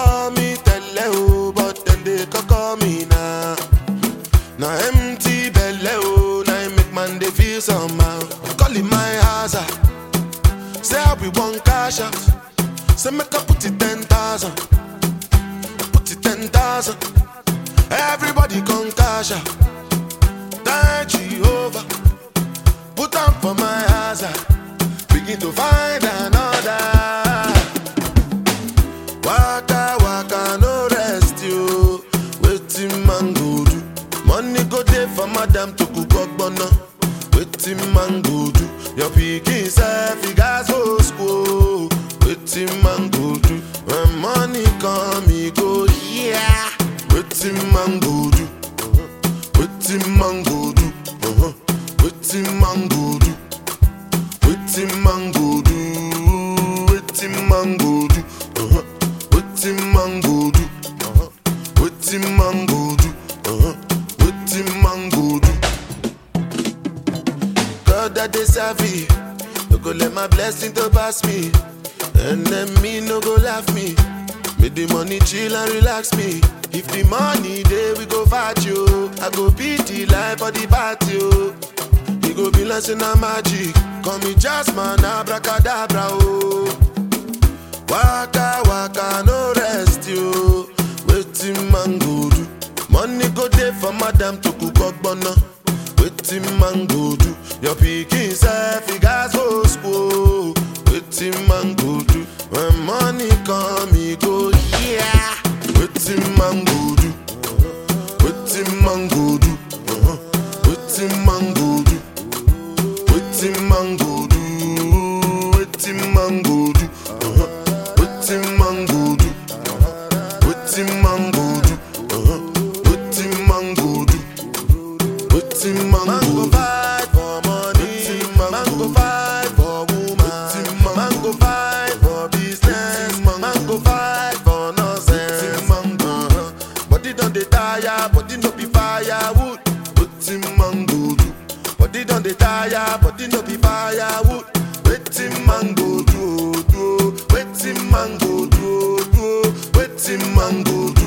call me tele o, but then they call me now. Now empty belly oh, now it make man they feel somehow. Call it my hazard. Say I be one cash out. Say make I put it ten thousand. Put it ten thousand. Everybody come cash out. Thank Jehovah. Put on for my hazard. Begin to find another. Waka waka no rest you. Waiting man go do. Money go there for madam to cook ogbonna. Waiting man go do. Your pikin self he gas go school. Waiting man go do. When money come he go yeah. Waiting man go do. Waiting man go do. Uh-huh. Waiting man go do. Waiting man go do. Waiting man go do. Uh-huh. Waiting man go do. Uh-huh. Waiting man go do. Uh-huh. Waiting man go do. God that they serve me. No go let my blessing to pass me. And then me no go laugh me. Make the money chill and relax me. If the money there we go fight you. I go beat the life for the party. Oh. You go be like say na magic. Call me Jasmine, abracadabra. Oh. Waka waka no rest you. Waiting man go do. Money go there for madam to cook ogbonna. Waiting man go do. Your pikin self he gas go school. Waiting man go do. When money come he go yeah. Waiting man go do. Waiting man go do. Uh-huh. Waiting man go do. Waiting man go do. Waiting man go do. Uh-huh. Waiting man go do. Waiting man go do. Uh-huh. Waiting man go do. Waiting man go do. fight for money. Man go fight for woman. Man go fight for business. Man go fight for nonsense. Uh-huh. Body don dey tire, body no be firewood. Wetin man go do? Body don dey tire, body no be firewood. Wetin man go do? oh, do? oh? Wetin man go do? oh, do? oh? Wetin man go do?